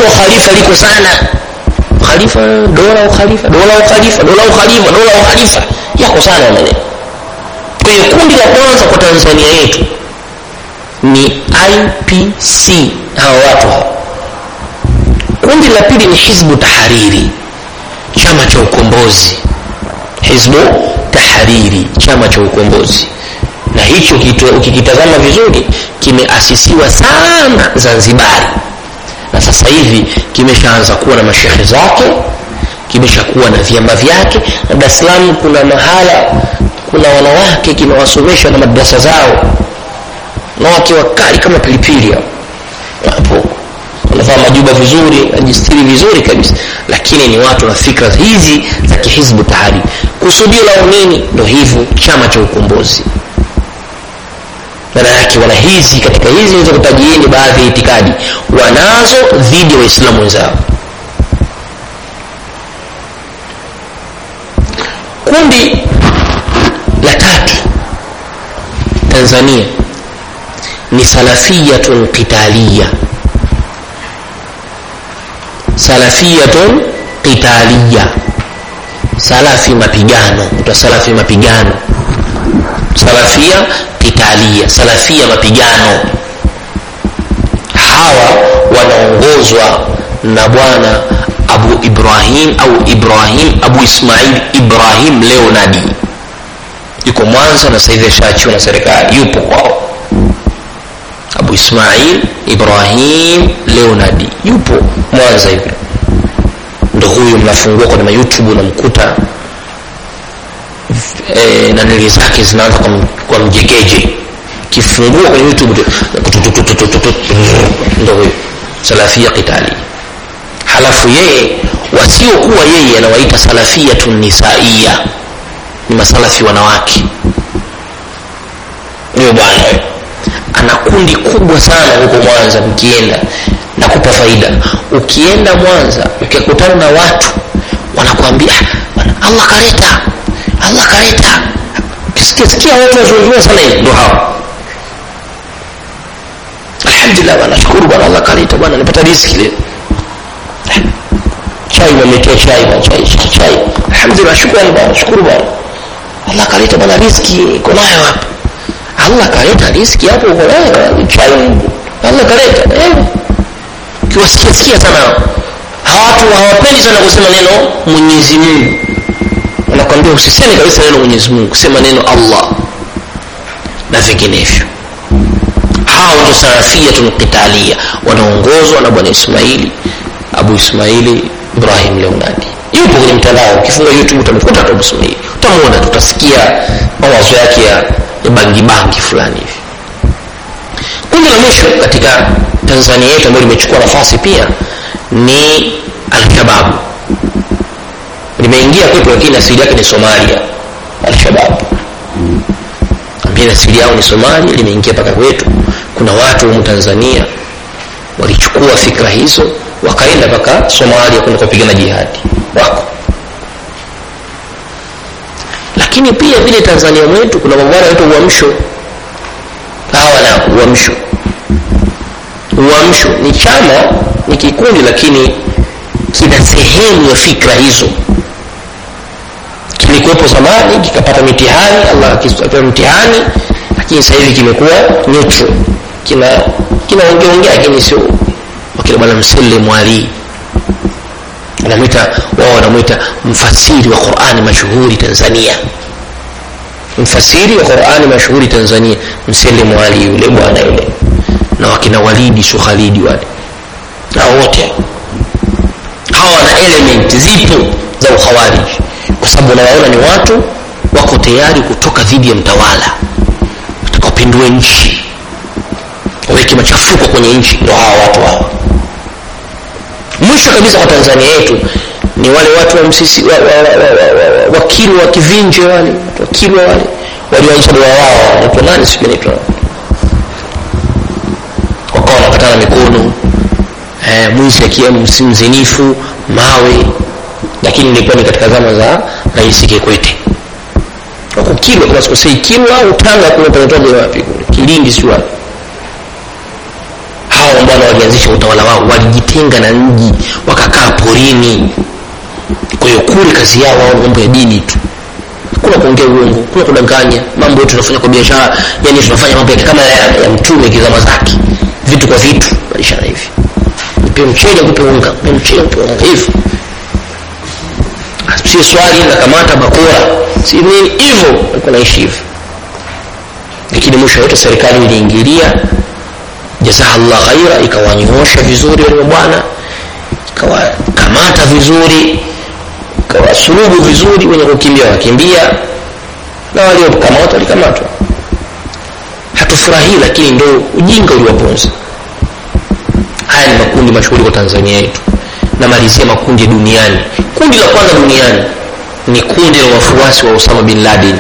la ukhalifa liko sana khalifa dola ukhalifa dola ukhalifa dola ukhalifa dola ukhalifa yako sana maneno kwa hiyo kundi la kwanza kwa tanzania yetu ni ipc hawa watu hawa kundi la pili ni hizbu tahariri chama cha ukombozi hizbu tahariri chama cha ukombozi na hicho ukikitazama vizuri kimeasisiwa sana zanzibari na sasa hivi kimeshaanza kuwa na mashehe zake kimeshakuwa na vyama vyake na dar es salaam kuna mahala kuna wanawake kimewasomesha na madrasa zao wanawake wakali kama pilipili hapo wanavaa majuba vizuri najistiri vizuri kabisa lakini ni watu na fikra hizi za kihizbu tahari kusudio lao nini ndo hivyo chama cha ukombozi maana yake wana hizi katika hizi hizo kutajieni baadhi ya itikadi wanazo dhidi ya waislamu wenzao kundi la tatu tanzania ni salafiyatun qitaliya salafiyatun qitaliya salafi mapigano ita salafi mapigano salafia qitalia salafia mapigano hawa wanaongozwa na bwana abu ibrahim au ibrahim abu ismail ibrahim leonadi yuko mwanza na sahivi ashaachiwa na serikali yupo kwao abu ismail ibrahim leonadi yupo mwanza hivi ndo huyu mnafungua kwenye mayoutube unamkuta e, nanili zake zinaanza kwa, kwa mjegeje kifungua kwenye youtube ndo huyu salafia qitali halafu yeye wasiokuwa yeye anawaita salafiyatu nisaia ni masalafi wanawake huyo bwana ana kundi kubwa sana huko mwanza mkienda nakupa faida ukienda mwanza ukikutana na watu wanakuambia allah kaleta allah kaleta sikia watu wazungumza sana hivi ndo hao alhamdulillah bwana shukuru bwana allah kaleta bwana nipata riski leo chai wamletea chai bwana chai chai alhamdulillah shukrani bwana shukuru bwana allah kaleta bwana riski iko nayo hapa allah kaleta riski hapo uko nayo chai allah kaleta eh kiwasikia sikia sana hawa watu hawapendi sana kusema neno mwenyezi mungu wanakwambia usiseme kabisa neno mwenyezi mungu kusema neno allah na vinginevyo hao ndio salafiyatun qitalia wanaongozwa na bwana ismaili abu ismaili ibrahim leonadi yupo kwenye mtandao ukifunga youtube utamkuta tu abu ismaili utamwona tutasikia mawazo yake ya, ya bangibangi fulani hivi kundi la mwisho katika tanzania yetu ambayo limechukua nafasi pia ni alshababu limeingia kwetu lakini asili yake ni somalia alshababu ambia asili yao ni somalia limeingia mpaka kwetu kuna watu humu tanzania walichukua fikra hizo wakaenda mpaka somalia kwenda kupigana jihadi wako lakini pia vile tanzania mwetu kuna mabwana wanaitwa uamsho hawa na uamsho uamsho ni chama ni kikundi lakini kina sehemu ya fikra hizo kilikuwepo zamani kikapata mitihani allah akipewa mtihani lakini sasa hivi kimekuwa neutral kina kinaongeongea lakini sio wakina bwana msele mwalii wanamwita wao wanamwita mfasiri wa qurani mashuhuri tanzania mfasiri wa qurani mashuhuri tanzania msele mwali yule bwana yule na wakina walidi sio khalidi wale na wote hawa wana element zipo za ukhawariji kwa sababu unawaona ni watu wako tayari kutoka dhidi ya mtawala watakaopindue nchi waweke machafuko kwenye nchi ndo hawa watu hawa mwisho kabisa kwa tanzania yetu ni wale watu wa msisi wa, wa, wa, wa, wa, wa, wakilwa wa kivinje wale wakilwa wale walioanza doa wao naitwa nani sijui naitwa wakawa wanakatana mikono eh, mwizi akiwa mzinifu mawe lakini ilikuwa ni katika zama za rais kikwete wako kilwa kama sikosei kilwa au tanga kule panatoka wapi kule kilindi sio wapi hao mabwana walianzisha utawala wao walijitenga na mji wakakaa porini kwa hiyo kule kazi yao wao mambo ya dini tu kuna kuongea uongo kuna kudanganya mambo yetu tunafanya kwa biashara yani tunafanya mambo kama ya, ya mtume kizama zake vitu kwa vitu balishana hivi nipe mchele kupe unga nipe mchele kupe unga hivyo si swali nakamata bakora si nini hivyo alikuwa naishi hivyo lakini mwisho yote serikali iliingilia jazahallah khaira ikawanyoosha vizuri wale bwana ikawakamata vizuri ikawasulubu vizuri wenye kukimbia wakimbia na waliokamatwa walikamatwa hatufurahii lakini ndo ujinga uliwaponza haya ni makundi mashuhuri kwa tanzania yetu namalizia makundi duniani kundi la kwanza duniani ni kundi la wafuasi wa osama bin laden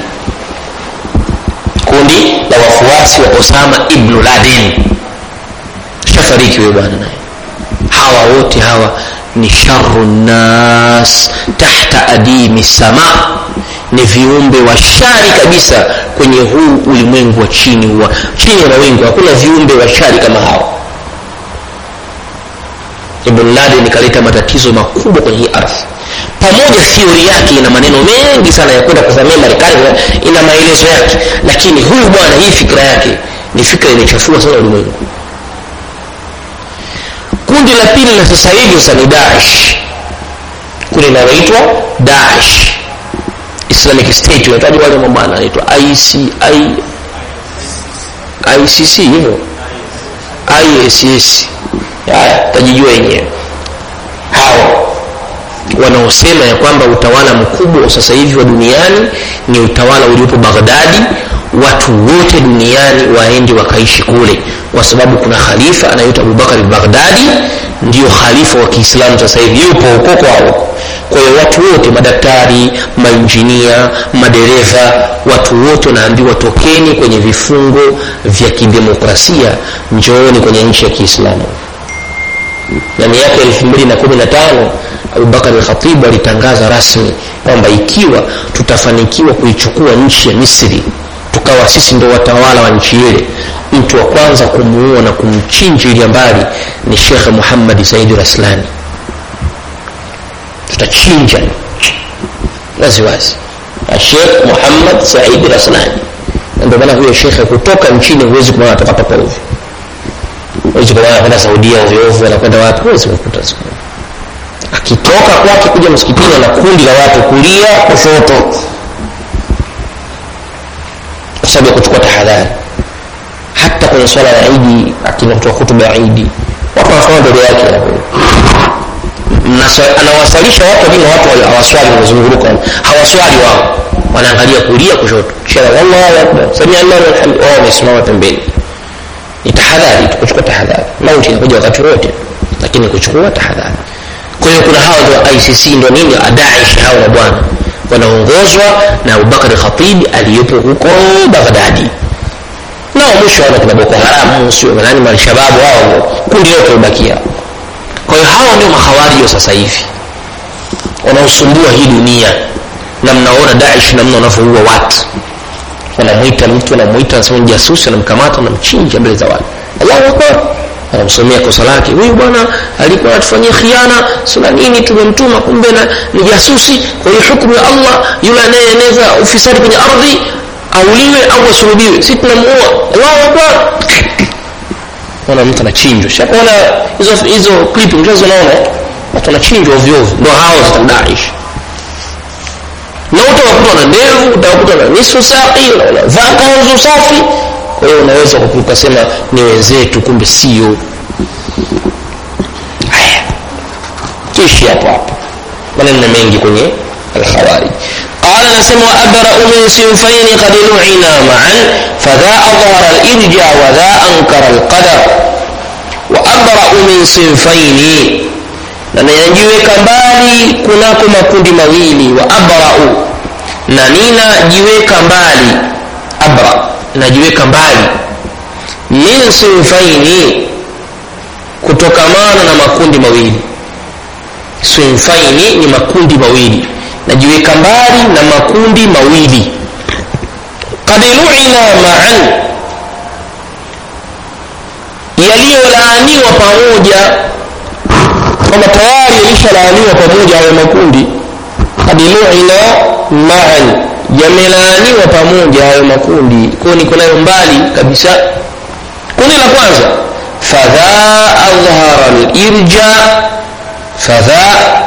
kundi la wafuasi wa osama ibnu laden shafariki huyo bwana naye hawa wote hawa ni sharu nnas tahta adimi sama ni viumbe wa shari kabisa kwenye huu ulimwengu wa chini wa chini ya mawingu hakuna viumbe wa shari kama hawa ibn laden ikaleta matatizo makubwa kwenye hii ardhi pamoja theory yake ina maneno mengi sana ya kwenda kuvamia marekani ina maelezo yake lakini huyu bwana hii fikira yake ni fikra imechafua sana ulimwengu kundi la pili la sasa hivi sasa ni daesh kundi linaloitwa daesh islamic state unataji wale mabana anaitwa IC, I, icc hivyo iss haya tajijua yenyewe hao wanaosema ya kwamba utawala mkubwa wa sasa hivi wa duniani ni utawala uliopo baghdadi watu wote duniani waende wakaishi kule kwa sababu kuna khalifa anaitwa abubakar baghdadi ndio khalifa wa kiislamu sasa hivi yupo huko kwao kwa hiyo watu wote madaktari mainjinia madereva watu wote wanaambiwa tokeni kwenye vifungo vya kidemokrasia njooni kwenye nchi ya kiislamu na miaka elfu mbili na kumi na tano abubakar lkhatibu alitangaza rasmi kwamba ikiwa tutafanikiwa kuichukua nchi ya misri tukawa sisi ndo watawala wa nchi ile mtu wa kwanza kumuua na kumchinja ili mbali ni shekhe muhammadi saidi raslani tutachinja waziwazi shekh muhammad saidi raslani ndio maana huyo shekhe kutoka nchini huwezi kumwona atoka papa ovyo huwezi kumwona anakwenda saudia ovyoovyo anakwenda wapi huwezi kukuta siku akitoka kwake kuja msikitini na kundi la watu kulia kushoto kwa sababu ya kuchukua tahadhari hata kwenye swala ya idi akinakutoa hutuba ya idi watu wanasoma mbele yake anawasalisha watu wengine watu hawaswali wanazunguruka hawaswali wao wanaangalia kulia kushoto shara wallahu akbar samia allah walhamd wao wamesimama pembeni ni tahadhari kuchukua tahadhari mauti inakuja wakati wote lakini kuchukua tahadhari kwa hiyo kuna hawa ndio icc ndio nini adaish hawa na bwana wanaongozwa na abubakar khatib aliyepo huko baghdadi nao mwisho wana kuna boko haramu sio nani malshababu hao kundi lote ubakia kwa hiyo hawa ndio mahawariji wa sasa hivi wanaosumbua hii dunia na mnaona daish namna wanavyoua watu wanamwita mtu wanamwita anasema ni jasusi wanamkamata wanamchinja mbele za watu allahu akbar anamsomea kosa lake huyu bwana alikuwa anatufanyia khiana sina nini tumemtuma kumbe na ni jasusi kwa hiyo hukumu ya allah yule anayeeneza ufisadi kwenye ardhi auliwe au asulubiwe si tunamuua allahu akbar ona mtu anachinjwa shakuona hizo hizo clip mchazo naona watu wanachinjwa ovyo ovyo ndio hao zitadaish na utawakuta na ndevu utawakuta na nisfu saqi wanavaa kanzu safi kwa hiyo unaweza ukasema ni wenzetu kumbe sio haya tuishi hapo hapo maneno mengi kwenye alkhawarij قال نسم وأبرأ من صنفين قد لعنا معا فذا أظهر الإرجاع وذا أنكر القدر وأبرأ من صنفين na ninajiweka mbali kunako makundi mawili wa abrau na ninajiweka mbali abra najiweka mbali min sinfaini kutokamana na makundi mawili sinfaini ni makundi mawili najiweka mbali na makundi mawili kad luina maan yaliyolaaniwa pamoja kwamba tayari yalishalaaniwa pamoja hayo makundi kad luina maan yamelaaniwa pamoja hayo makundi kwayo niko nayo mbali kabisa kundi la kwanza fadha adhhara lirja fadha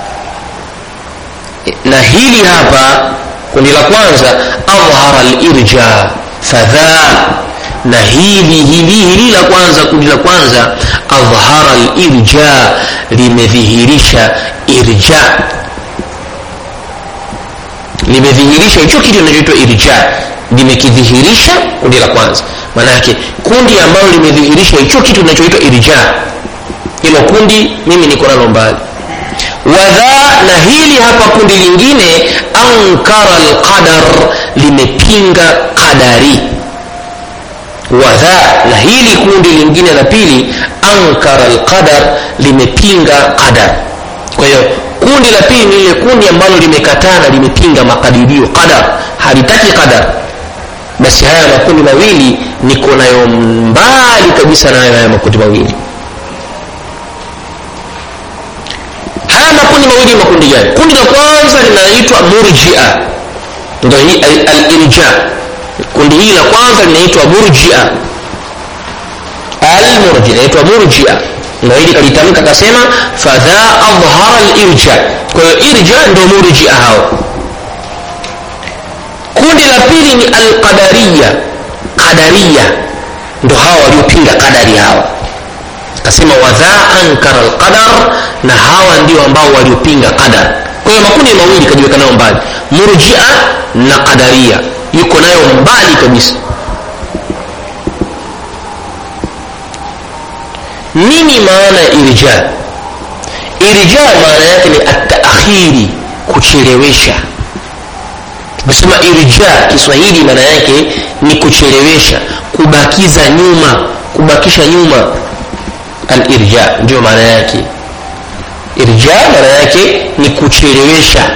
na hili hapa kundi la kwanza adhhara lirja fadha na hili hili hili la kwanza kundi la kwanza adhhara lirja limedhihirisha irja limedhihirisha hicho kitu kinachoitwa irja limekidhihirisha kundi la kwanza maanake kundi ambalo limedhihirisha hicho kitu kinachoitwa irja hilo kundi mimi niko nalo mbali wadha na hili hapa kundi lingine ankara lqadar limepinga qadari wadha na hili kundi lingine la pili ankara lqadar limepinga qadar kwa hiyo kundi la pili ni lile kundi ambalo limekatana limepinga makadirio qadar halitaki qadar basi haya makundi mawili niko nayo mbali kabisa nayo haya makundi mawili haya makundi mawili makundi gani kundi la kwanza linaitwa murjia ndo hii alirja kundi hili la kwanza linaitwa murjia almurjia inaitwa murjia ndo hili kalitamka akasema fadha adhhara lirja kwa hiyo irja ndo murjia hao kundi la pili ni alqadariya qadariya ndo hawa waliopinga qadari hawa akasema wadha ankara alqadar na hawa ndio ambao waliopinga qadar kwa hiyo makundi mawili kajiweka nayo mbali murjia na qadaria yuko nayo mbali kabisa nini maana ya irja irja maana yake ni ataakhiri kuchelewesha kusema irja kiswahili maana yake ni kuchelewesha kubakiza nyuma kubakisha nyuma alirja ndio maana yake irja maana yake ni kuchelewesha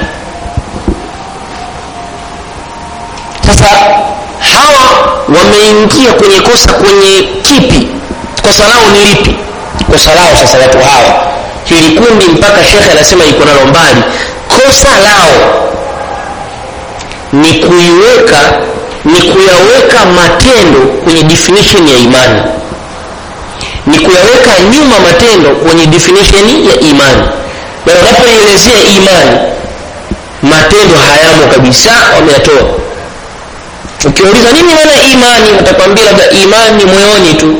sasa hawa wameingia kwenye kosa kwenye kipi kosa lao ni lipi kosa lao sasa watu hawa hili kundi mpaka shekhe anasema iko nalo mbali kosa lao ni kuiweka ni kuyaweka matendo kwenye definition ya imani ni kuyaweka nyuma matendo kwenye definition ya imani na wanapoelezea imani matendo hayamo kabisa wameyatoa ukiuliza nini maana imani watakwambia labda imani ni moyoni tu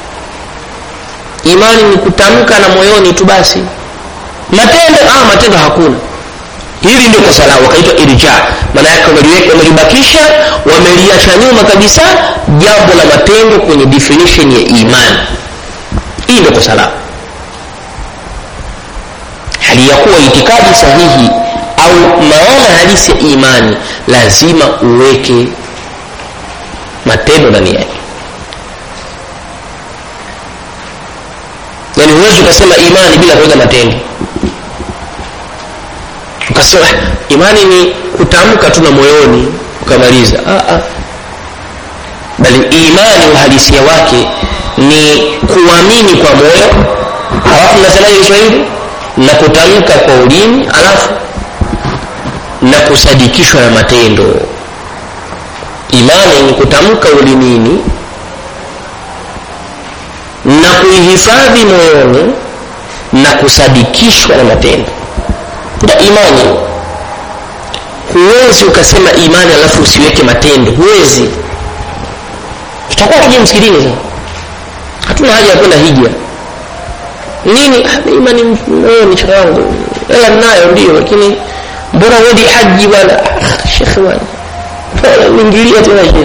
imani ni kutamka na moyoni tu basi matendo ah matendo hakuna hili ndio kosa lao wakaitwa irja maana yake wamelibakisha wameliacha nyuma kabisa jambo la matendo kwenye definition ya imani hii ndio kosa lao hali ya kuwa itikadi sahihi au maana halisi ya imani lazima uweke matendo ndani yake yaani huwezi ukasema imani bila kuweka matendo ukasema imani ni kutamka tu na moyoni ukamaliza ah, ah. bali imani uhalisia wake ni kuamini kwa moyo halafu nasemaje kiswahili na kutamka kwa ulimi alafu na kusadikishwa na matendo imani ni kutamka ulimini na kuihifadhi moyoni na kusadikishwa na matendo ndio imani huwezi ukasema imani alafu usiweke matendo huwezi tutakuwa tuje msikitini sasa hatuna haja ya kwenda hija nini imani moyoni shekhe wangu hela ninayo ndio lakini mbona uendi haji bwana shekhe bwana unaingilia tena shekhe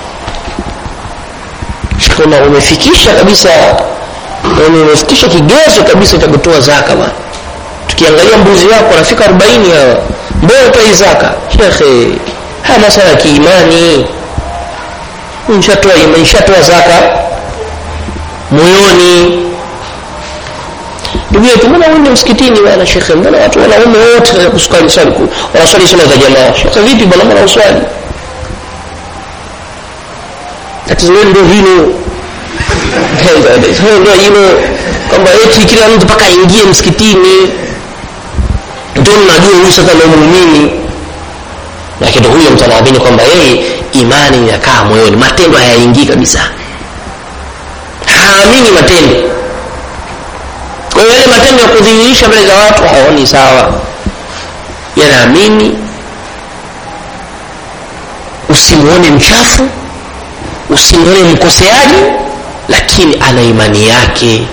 shekhe umefikisha kabisa yani umefikisha kigezo kabisa cha kutoa zaka bwana tukiangalia mbuzi wako wanafika 40 hawa mbona utoi zaka shekhe haya masala ya kiimani nishatoa imani nishatoa zaka moyoni ndugu yetu mbona uende msikitini bwana shekhe mbona watu wanaume wote kuswali swali wanaswali swala za jamaa shekhe vipi bwana mbona uswali tatizo lenu ndio hilo ndio hilo kwamba eti kila mtu mpaka aingie msikitini ndio mnajua huyu sasa ndio muumini lakini huyo mtu anaamini kwamba yeye imani inakaa moyoni matendo hayaingii kabisa haamini matendo kwa hiyo yale matendo ya kudhihirisha mbele za watu haoni sawa yanaamini usimuone mchafu usimuone mkoseaji lakini ana imani yake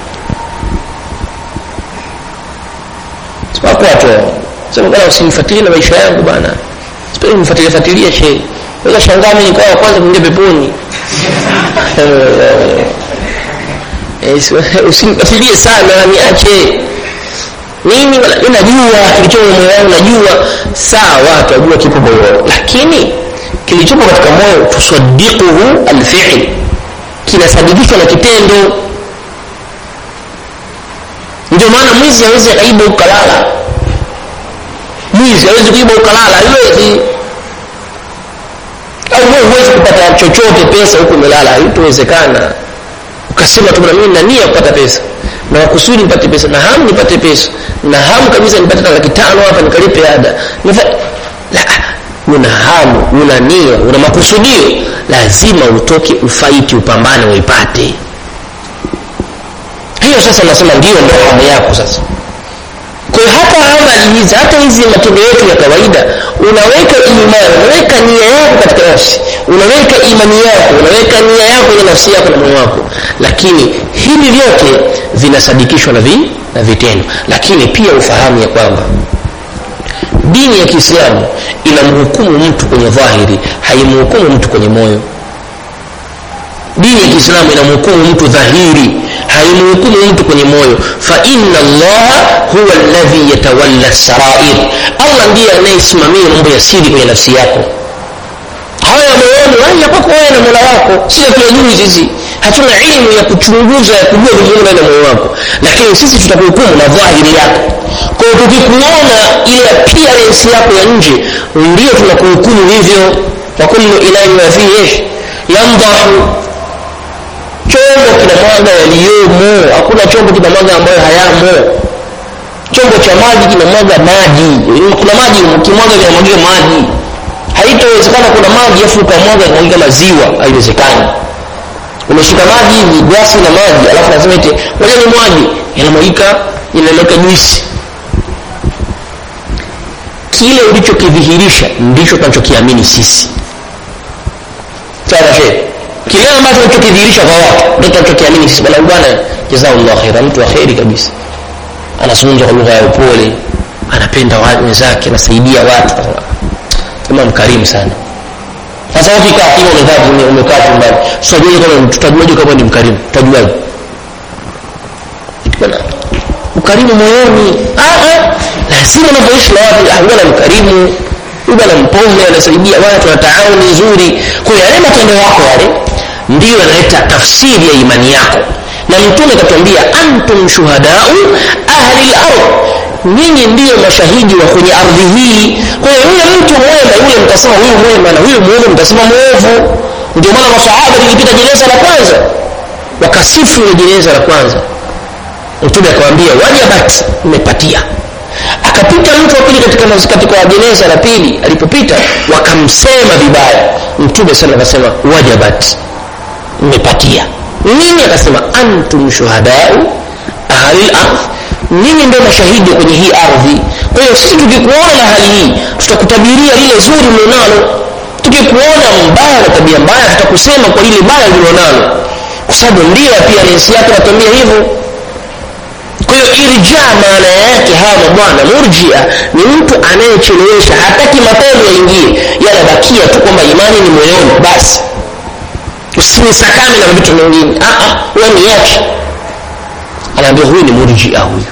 wako watu sema bana usinifuatilie na maisha yangu bana sipendi mfuatilie fuatilie shehe weza shangaa mimi nikawa wa kwanza kuingia peponi usinifuatilie sana niache mimi najua kilichopo moyo wangu najua sawa watu wajua kipo moyoni lakini kilichopo katika moyo tusaddiquhu alfi'l kinasadikishwa na kitendo ndio maana mwizi hawezi akaiba ukalala mwizi hawezi kuiba ukalala haiwezi au wewe huwezi kupata chochote pesa huku umelala haitowezekana ukasema tu mimi nina nia kupata pesa na wakusudi nipate pesa na hamu nipate pesa na hamu kabisa nipate na laki tano hapa nikalipe ada Nifa... la una hamu una nia una makusudio lazima utoke ufaiti upambane uipate hiyo sasa nasema ndio ndo hamu yako sasa kwa hiyo hata amali hizi hata hizi matendo yetu ya kawaida unaweka imani unaweka nia yako katika nafsi unaweka imani yako unaweka nia yako kwenye nafsi yako na moyo wako lakini hivi vyote vinasadikishwa na, vi, na vitendo lakini pia ufahamu ya kwamba dini ya kiislamu inamhukumu mtu kwenye dhahiri haimhukumu mtu kwenye moyo dini ya kiislamu inamhukumu mtu dhahiri haimhukumu mtu kwenye moyo fa inna allaha huwa alladhi yatawalla sarair allah ndiye anayesimamia mambo ya siri kwenye nafsi yako haya moyoni haya kwako wewe na mola wako sio tuyajui sisi hatuna ilmu ya kuchunguza ya kujua vizuri ndani ya moyo wako lakini sisi tutakuhukumu na dhahiri yako kwa hiyo tukikuona ile appearance yako ya nje ndio tunakuhukumu hivyo wa kullu ilahi wa fihi yamdahu chombo kinamwaga yaliyomo hakuna chombo kinamwaga ambayo hayamo chombo cha maji kinamwaga maji kuna maji ukimwaga kinamwagia maji haitowezekana kuna maji afu ukamwaga kamwagia maziwa haiwezekani umeshika maji hivi glasi na maji alafu nasema eti ngoja ni mwaji yanamwagika yanamwagika juisi kile ulichokidhihirisha ndicho tunachokiamini sisi sawa shehe kile ambacho unachokidhihirisha kwa watu ndio tunachokiamini sisi bwana bwana jazakallahu khaira mtu wa kheri kabisa anazungumza kwa lugha ya upole anapenda wenzake anasaidia watu kama mkarimu sana sasa ukikaa hivi umekaa umekaa chumbani tutajuaje kama tutajuaje kama ni mkarimu tutajuaje bwana ukarimu moyoni ah ah lazima unapoishi na watu ah bwana mkarimu huyu bwana mpole anasaidia watu na taawuni nzuri kwa hiyo yale matendo yako yale ndiyo yanaleta tafsiri ya imani yako na mtume katuambia antum shuhadau ahli al-ard nyinyi ndiyo mashahidi wa kwenye ardhi hii kwa hiyo yule mtu mwema yule mtasema huyu mwema na huyu mwovu mtasema mwovu ndio maana masahaba lilipita jeneza la kwanza wakasifu ile jeneza la kwanza mtume akamwambia wajabat mmepatia akapita mtu wa pili katika katika jeneza la pili alipopita wakamsema vibaya mtume sana akasema wajabat mmepatia nini akasema antum shuhadau ahli ardh nyinyi ndio mashahidi kwenye hii ardhi kwa hiyo sisi tukikuona na hali hii tutakutabiria lile zuri mlionalo tukikuona mbaya na tabia mbaya tutakusema kwa lile baya lilionalo kwa sababu ndio appearance yake natuambia hivyo kwa hiyo irja maana yake hawa mabwana murjia ni mtu anayechelewesha hataki matendo yaingie yanabakia tu kwamba imani ni moyoni basi usinisakame na vitu vingine wewe niache anaambia huyu ni murjia huyu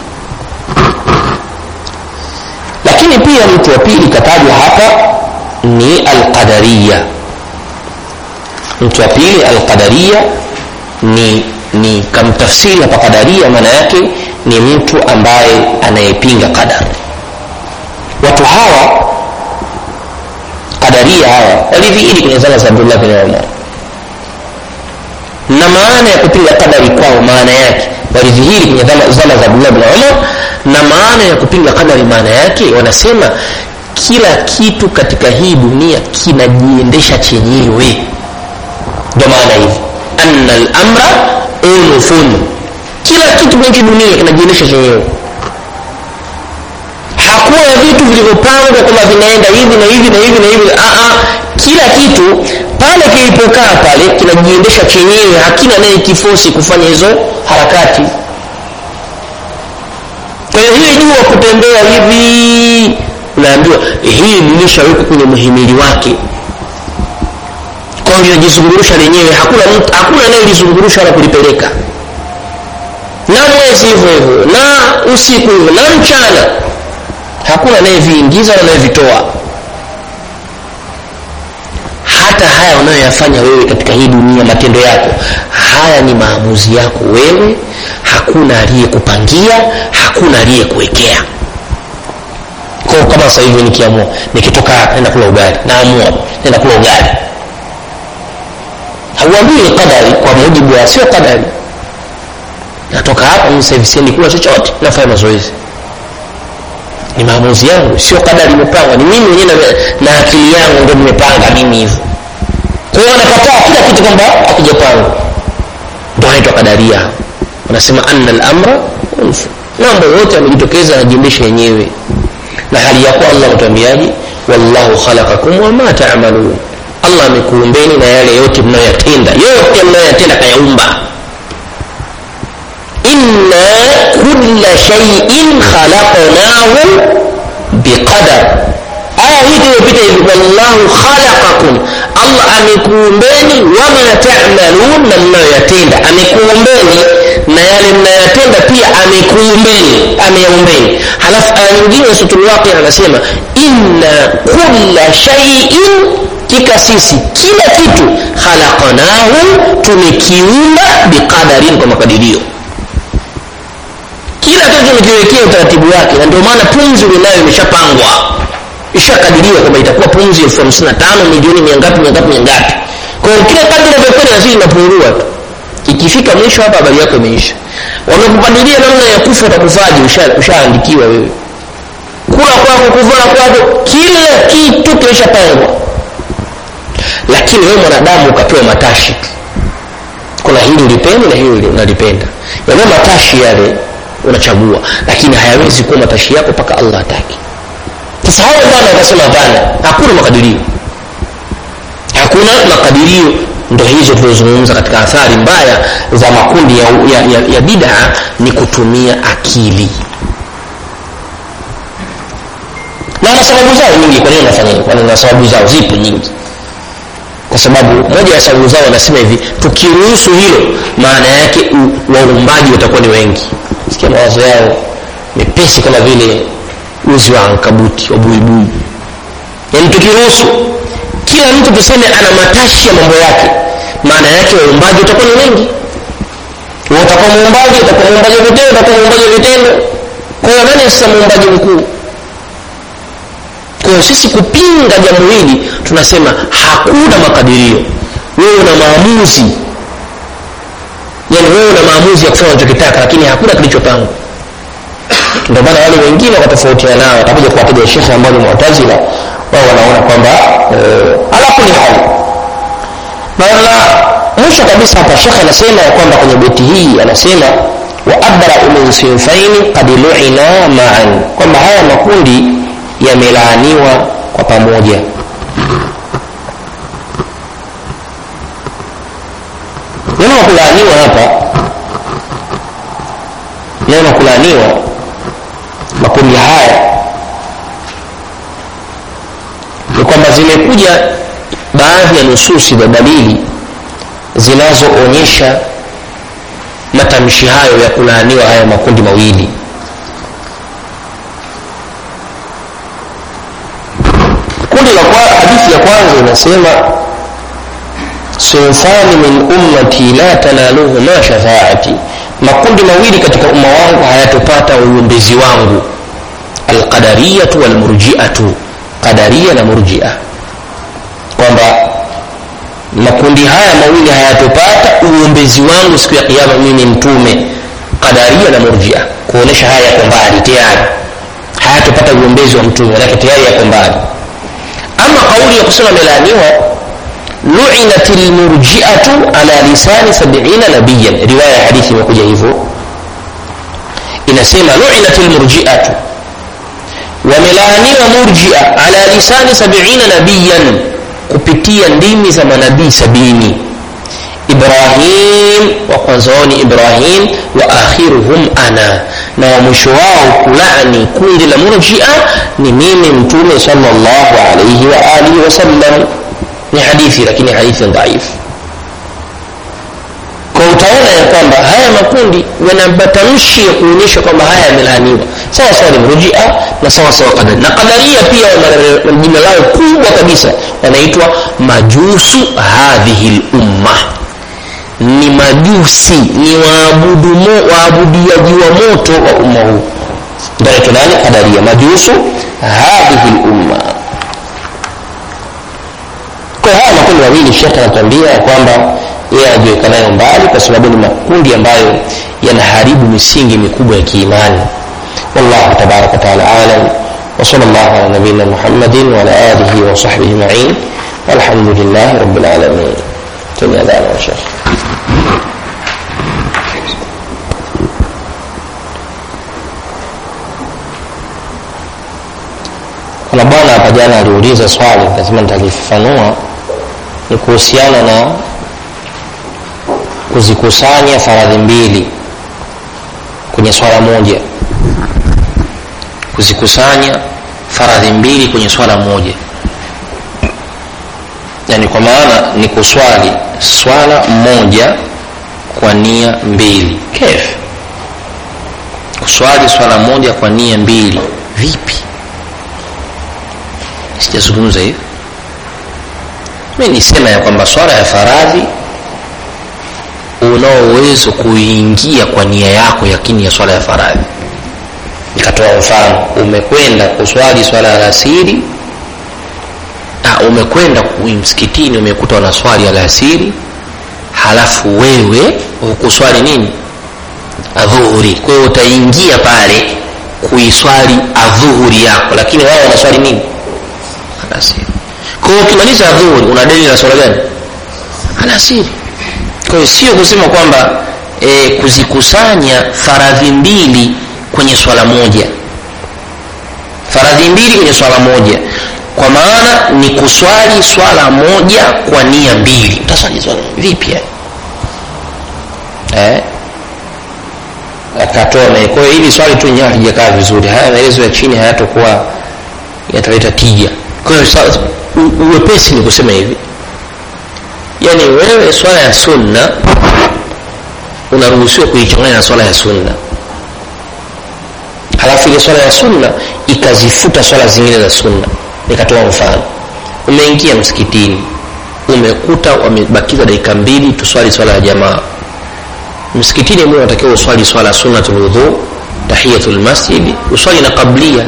lakini pia mtu wa pili katajwa hapa ni alqadariya mtu wa pili alqadariya ni ni kamtafsiri hapa qadaria maana yake ni mtu ambaye anayepinga qadar watu hawa qadaria hawa walidhihiri kwenye zama za abdullah bin umar na maana ya kupinga qadari kwao maana yake walidhihiri kwenye zama, zama za abdullah bin umar na maana ya kupinga qadari maana yake wanasema kila kitu katika hii dunia kinajiendesha chenyewe ndio maana hivi anna lamra unufun kila kitu kwenye hii dunia kinajiendesha chenyewe hakuna vitu vilivyopangwa kwamba vinaenda hivi na hivi na hivi na hivi Aa, kila kitu pale kilipokaa pale kinajiendesha chenyewe hakina naye kifosi kufanya hizo harakati kwa hiyo hili jua kutembea hivi unaambiwa hii limeshawekwa kwenye muhimili wake kwa hiyo linajizungurusha lenyewe hakuna mtu hakuna anayelizungurusha wala kulipeleka na mwezi hivyo hivyo na usiku hivyo na mchana hakuna anayeviingiza wala anayevitoa hata haya unayoyafanya wewe katika hii dunia matendo yako haya ni maamuzi yako wewe hakuna aliyekupangia hakuna aliyekuwekea kwa kama sasa hivi nikiamua nikitoka nenda kula ugali naamua nenda kula ugali hauambii ni qadari kwa mujibu wa sio qadari natoka hapa mimi sasa hivi siendi kula chochote nafanya mazoezi ni maamuzi yangu sio kadari imepangwa ni mimi mwenyewe na, na akili yangu ndo nimepanga mimi hivyo kwa hiyo wanakataa kila kitu kwamba hakijapangwa ndo anaitwa kadaria wanasema anna lamra unfu mambo yote yamejitokeza yanajiendesha yenyewe na hali ya kuwa allah ametuambiaje wallahu khalaqakum wama tamalun allah amekuumbeni na yale yote mnayoyatenda yote mnayoyatenda kayaumba inna kulla shay'in khalaqnahu biqadar aya hii tuliyopita hivi wallahu khalaqakum allah amekuumbeni wama tamalun na mnayoyatenda amekuumbeni na yale mnayoyatenda pia amekuumbeni ameyaumbeni halafu aya nyingine sutulwaqi anasema inna kulla shay'in kika sisi kila kitu khalaqnahu tumekiumba biqadarin kwa makadirio kila kitu tumekiwekea utaratibu wake na ndio maana pumzi ulionayo imeshapangwa ishakadiriwa kwamba itakuwa pumzi elfu hamsini na tano milioni miangapi miangapi miangapi kwa hiyo kila kadri inavyokwenda nazidi inapungua tu ikifika mwisho hapa habari yako imeisha wamekupadilia namna ya kufa utakufaji ushaandikiwa wewe kula kwako kuvaa kwako kila kitu kimeshapangwa lakini wewe mwanadamu ukapewa matashi tu kuna hili ulipenda na hili unalipenda yale matashi yale unachagua lakini hayawezi kuwa matashi yako mpaka allah ataki sasa hao bwana wakasema hapana hakuna makadirio hakuna makadirio ndo hizo tulizozungumza katika athari mbaya za makundi ya, ya, ya, ya bidaa ni kutumia akili na na sababu zao nyingi kwa nini wanafanya hivyo na sababu zao zipo nyingi kwa sababu moja ya sababu zao wanasema hivi tukiruhusu hilo maana yake waumbaji watakuwa ni wengi sikia mawazo yao mepesi kama vile uzi wa ankabuti wa buibui yaani tukiruhusu kila mtu tuseme ana matashi ya mambo yake maana yake waumbaji watakuwa ni wengi utakuwa muumbaji utakuwa muumbaji wa vitendo utakuwa muumbaji wa vitendo kwa hiyo nani sasa muumbaji mkuu kwa hiyo sisi kupinga jambo hili tunasema hakuna makadirio wewe una maamuzi yani wewe una maamuzi ya kufanya unachokitaka lakini hakuna kilichopangwa ndio maana wale wengine wakatofautiana nao watakuja kuwataja shekhe ambao ni mu'tazila wao wanaona kwamba uh, ala kuli hali na mwisho kabisa hapa shekhe anasema ya kwamba kwenye beti hii anasema wa abrau min sinfaini qad lu'ina ma'an kwamba haya makundi yamelaaniwa kwa pamoja neno la kulaaniwa hapa neno la kulaaniwa makundi haya ni kwamba zimekuja baadhi ya nususi za dalili zinazoonyesha matamshi hayo ya kulaaniwa haya makundi mawili kundi la kwa hadithi ya kwanza inasema sinfani min ummati la tanaluhuma shafaati makundi mawili katika umma wangu hayatopata uombezi wangu alqadariyatu walmurjiatu qadaria na murjia kwamba makundi haya mawili hayatopata uombezi wangu siku ya kiama mimi mtume qadaria na murjia kuonesha haya yako mbali tayari hayatopata uombezi wa mtume manake tayari yako mbali ama kauli ya kusema amelaaniwa luinat lmurjiatu ala lisani sabiina nabiyan riwaya ya hadithi imekuja hivyo inasema luinat lmurjiatu wamelaaniwa murjia ala lisani sabiina nabiyan kupitia ndimi za manabii sabini ibrahim wa kwanza wao ni ibrahim wa akhiruhum ana na wa mwisho wao kulani kundi la murjia ni mimi mtume salllahu alaihi wa alihi wasallam ni hadithi lakini hadithi dhaifu kwa utaona ya kwamba haya makundi yana matamshi ya kuonyesha kwamba haya yamelaaniwa sawa sawa ni mrujia na sawa sawa kadari na kadaria pia wana jina lao kubwa kabisa wanaitwa majusu hadhihi lumma ni majusi ni waabudiaji wa moto wa umma huu ndaitwa nani kadaria majusu hadhihi lumma kwa haya makundi mawili shekhe anatuambia ya kwamba yeye anajiweka nayo mbali kwa sababu ni makundi ambayo yanaharibu misingi mikubwa ya kiimani wallahu tabaraka wataala alam وصلى الله على نبينا محمد وعلى آله وصحبه أجمعين والحمد لله رب العالمين تنيا ذلك يا شيخ kuna bwana hapa jana aliuliza swali lazima nitalifafanua ni kuhusiana na kuzikusanya faradhi mbili kwenye swala moja kuzikusanya faradhi mbili kwenye swala moja yani kwa maana ni kuswali swala moja kwa nia mbili kef kuswali swala moja kwa nia mbili vipi sijazungumza hivi mi nisema ya kwamba swala ya faradhi unao uwezo kuingia kwa nia yako yakini ya swala ya faradhi nikatoa mfano umekwenda kuswali swala ya alasiri umekwenda msikitini umekuta wanaswali alasiri halafu wewe hukuswali nini adhuhuri kwa hiyo utaingia pale kuiswali adhuhuri yako lakini wao wanaswali nini alasiri kwa hiyo ukimaliza adhuhuri una deni la swala gani alasiri kwa hiyo sio kusema kwamba e, kuzikusanya faradhi mbili kwenye swala moja faradhi mbili kwenye swala moja kwa maana ni kuswali swala moja kwa nia mbili utaswali swala vipi eh? akatoa kwa hiyo hili swali tu nyewe halijakaa vizuri haya maelezo ya chini hayatokuwa yataleta tija kwa hiyo uwepesi ni kusema hivi yaani wewe swala ya sunna unaruhusiwa kuichanganya na swala ya sunna halafu ile swala ya sunna ikazifuta swala zingine za sunna nikatoa mfano umeingia msikitini umekuta wamebakiza dakika mbili tuswali swala ya jamaa msikitini mwe unatakiwa uswali swala sunnatul wudhu tahiyatul masjid uswali na qablia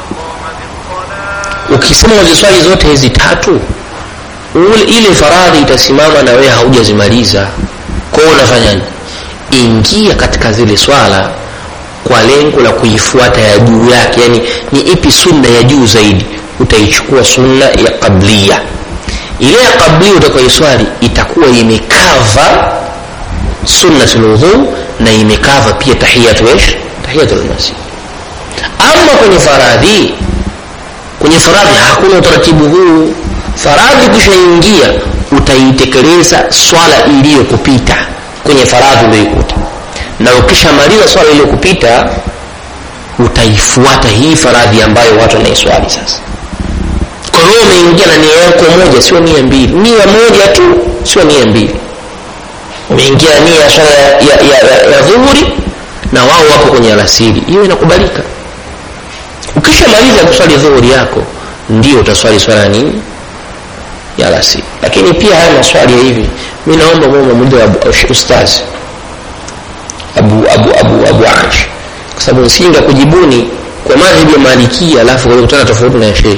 ukisema uziswali zote hizi tatu ile faradhi itasimama na wewe haujazimaliza kwao unafanyaje ingia katika zile swala kwa lengo la kuifuata ya juu yake yani ni ipi sunna ya juu zaidi utaichukua sunna ya qablia ile ya qablia utakayoiswali itakuwa imekava sunnatul wudhu na imekava pia tahiyatu ish tahiyatul masjid ama kwenye faradhi kwenye faradhi hakuna utaratibu huu faradhi kishaingia utaitekeleza swala iliyokupita kwenye faradhi uliyoikuta na ukishamaliza swala iliyokupita utaifuata hii faradhi ambayo watu wanaiswali sasa kwa hiyo umeingia na nia yako moja sio nia mbili nia moja tu sio nia mbili umeingia nia ya swala ya, ya, ya, ya, ya dhuhuri na wao wapo kwenye alasiri hiyo inakubalika ukishamaliza kuswali dhuhuri yako ndio utaswali swala nini ya alasiri lakini pia haya maswali ya hivi mi naomba mungu muda wa ustazi abu abu abu abu ash kwa sababu nsinga kujibuni kwa madhhabi ya malikia alafu kutana tofauti na shehe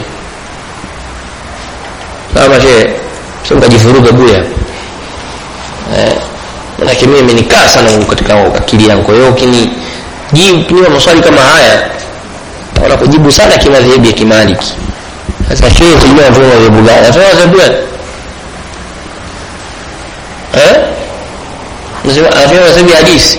sawa shehe sio mkajivuruga buya eh, manake mimi imenikaa sana katika akili yangu kwa hiyo ukinijibu maswali kama haya naona kujibu sana kimadhehebu ya kimaliki sasa shehe sijui anatoa madhehebu gani anatoa madhehebu gani eh anasema anatoa madhehebu ya hadisi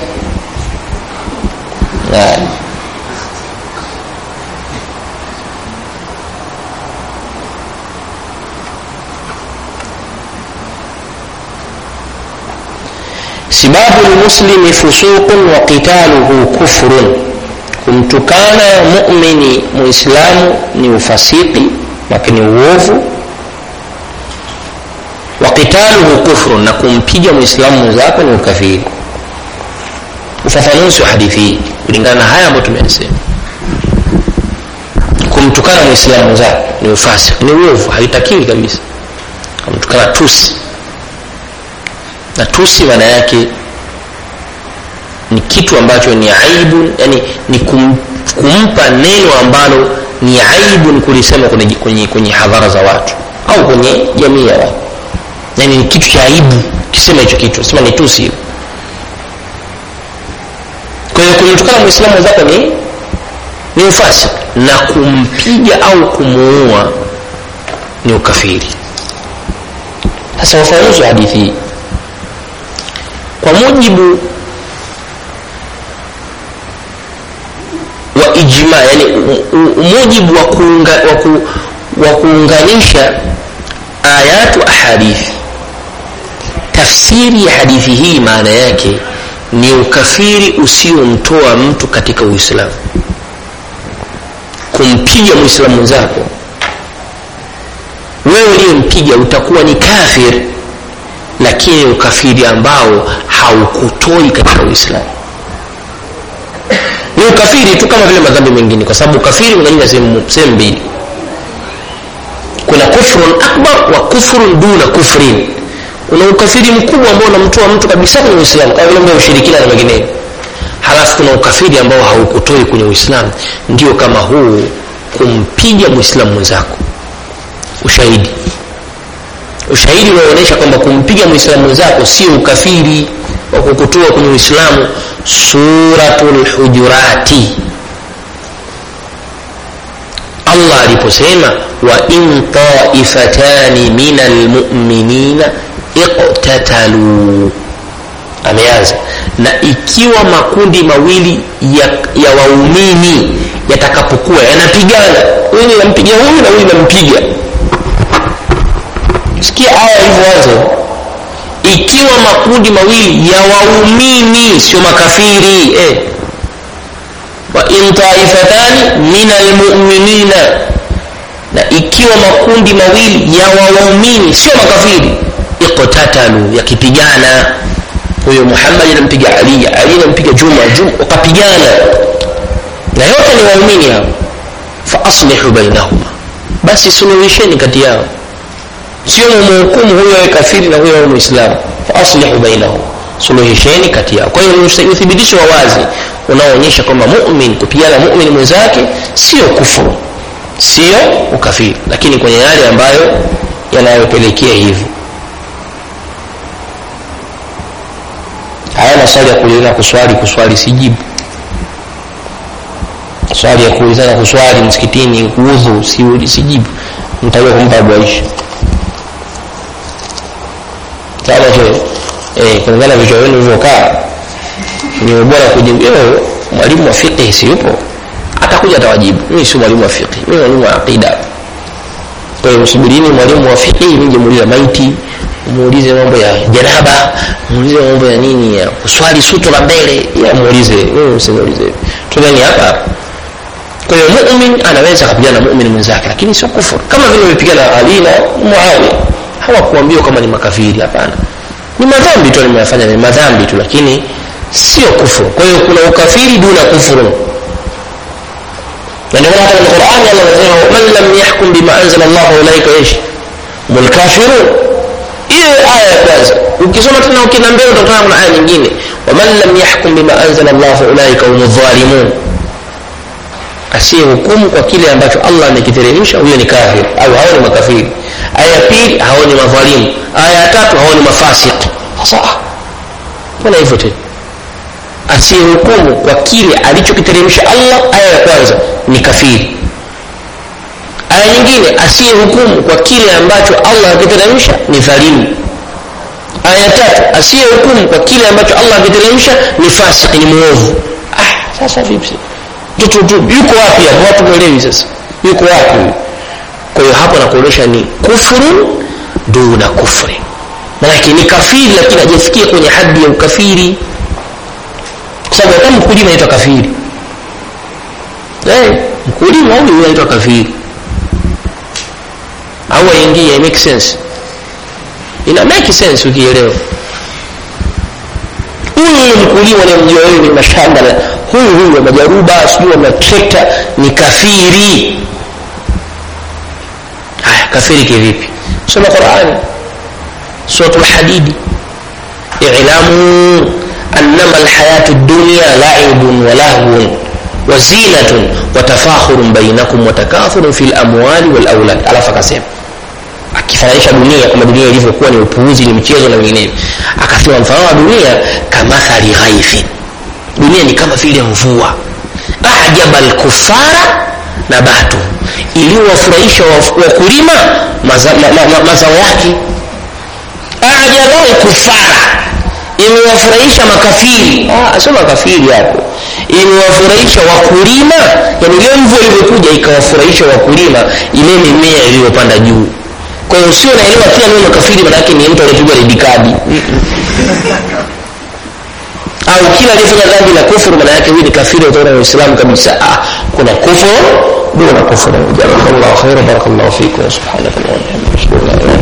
sibabu lmuslimi fusuqun wa qitaluhu kufrun kumtukana mumini muislamu ni ufasiki lakini uovu wa qitaluhu kufrun na kumpiga muislamu mwenzako ni ukafiri ufafanuzi wa hadithi hii kulingana na haya ambayo tumeyasema kumtukana muislamu mwenzako ni ufasiki ni uovu haitakiwi kabisa kumtukana tusi na tusi maana yake ni kitu ambacho ni aibu yani ni kum, kumpa neno ambalo ni aibu ni kulisema kwenye, kwenye, kwenye hadhara za watu au kwenye jamii ya watu yani ni kitu cha aibu kisema hicho kitu sema ni tusi hiyo kwa hiyo kumtukana mwislamu mwenzako ni ni ufasi na kumpiga au kumuua ni ukafiri sasa ufafanuzi wa hadithi hii kwa mujibu wa ijma yani mujibu wa, kuunga, wa, ku, wa kuunganisha ayatu ahadithi tafsiri ya hadithi hii maana yake ni ukafiri usiomtoa mtu katika uislamu kumpiga mwislamu mwenzako wewe uliyempiga utakuwa ni kafir lakini ukafiri ambao haukutoi katika uislamu ni ukafiri tu kama vile madhambi mengine kwa sababu ukafiri unaingia sehemu mbili kuna kufrun akbar wa kufrun duna kufrin kuna ukafiri mkubwa ambao unamtoa mtu kabisa kwenye uislamu kama vile mambo ya ushirikina na mengineyo halafu kuna ukafiri ambao haukutoi kwenye uislamu ndio kama huu kumpiga mwislamu mwenzako ushahidi ushahidi unaonyesha kwamba kumpiga mwislamu mwenzako sio ukafiri wa kukutoa kwenye uislamu suratul hujurati allah aliposema wa in taifatani min almuminina iqtataluu ameanza na ikiwa makundi mawili ya, ya waumini yatakapokuwa yanapigana huyu nampiga huyu na huyu nampiga sikia aya ilivyoanza ikiwa makundi mawili ya waumini sio makafiri eh. wa in taifatani min almuminina na ikiwa makundi mawili ya waumini sio makafiri iqtatalu yakipigana huyo muhammadi anampiga ali ali anampiga juma juma wakapigana na yote ni waumini hao fa aslihu bainahuma basi suluhisheni kati yao sio mumhukumu huyo awe kafiri na huyo awe muislamu fa aslihu bainahum suluhisheni kati yao kwa hiyo ni uthibitisho wa wazi unaoonyesha kwamba mumin kupigana mumin mwenzake sio kufuru sio ukafiri lakini kwenye yale ambayo yanayopelekea hivyo haya maswali ya kuulizana kuswali kuswali sijibu swali ya kuulizana kuswali msikitini udhu si, sijibu mtakiwa kumpa abu aisha sawa cho eh, kulingana vichwa vyenu vilivyokaa ni bora kujibu mwalimu wa fiqh si yupo atakuja atawajibu mimi si mwalimu wa fiqh mimi mwalimu wa aqida kwa hiyo msubirini mwalimu wa fiqh nije muulize maiti muulize mambo ya janaba muulize mambo ya nini ya kuswali suto la mbele ya muulize mimi msimuulize tunani hapa kwa hiyo mumin anaweza akapigana na mumin mwenzake lakini sio kufuru kama vile wamepigana ali na muawiya hawakuambiwa kama ni makafiri hapana ni madhambi tu nimeyafanya ni madhambi tu lakini sio kufuru kwa hiyo kuna ukafiri duna kufuru na ndio maana hata Qur'ani Allah anasema man lam yahkum bima anzala Allah ulaika ish mul kafirun hiyo aya ya kwanza ukisoma tena ukina mbele utakutana na aya nyingine wa man lam yahkum bima anzala Allah ulaika humudh dhalimun asiyehukumu kwa kile ambacho Allah amekiteremsha huyo ni kafir au hao ni makafiri aya ya pili hao ni madhalimu aya ya tatu hao ni mafasik sasa mbona hivyo tena asiyehukumu kwa kile alichokiteremsha allah aya ya kwanza ni kafiri aya nyingine asiyehukumu kwa kile ambacho allah akiteremsha ni dhalimu aya ya tatu asiyehukumu kwa kile ambacho allah akiteremsha ni fasiki ni mwovu ah, sasa vipi mtoto tu yuko wapi hapo watu mwelewi sasa yuko wapi huyu kwa hiyo hapo nakuonyesha ni kufrun duna kufri manake ni kafiri lakini hajafikia kwenye hadi ya ukafiri kwa sababu hata mkulima anaitwa kafiri hey, mkulima huyu anaitwa kafiri au aingie make sense ina make sense ukielewa huyu mkulima unayemjua wewe kwenye mashamba huyu huyu wa majaruba sijui wa matrekta ni kafiri haya kafiri kivipi soma qurani suratu lhadidi ilamu annama alhayatu dunya laibun wa lahwun wa zinatun wa tafakhurun bainakum wa takathurun fi lamwali walaulad alafu akasema akifananisha dunia kwamba dunia ilivyokuwa ni upuuzi ni mchezo na vinginevyo akasema mfano wa dunia kamathali ghaithin dunia ni kama vile mvua ajaba lkufara nabatu iliyowafurahisha wakulima mazao ma, ma, ma, mazao yake ajaba lkufara imewafurahisha makafiri ah, sio makafiri hapo imewafurahisha wakulima yani ile mvua ilivyokuja ikawafurahisha wakulima ile mimea iliyopanda juu kwa hiyo sio naelewa kila neno makafiri manake ni mtu aliyepigwa redikadi au kila aliyefanya dhambi la kufuru maana yake huyu ni kafiri utaona uislamu kabisa ah, kuna kufuru duna kufuru jazakallahu khaira barakallahu fikum subhanallahi wa bihamdihi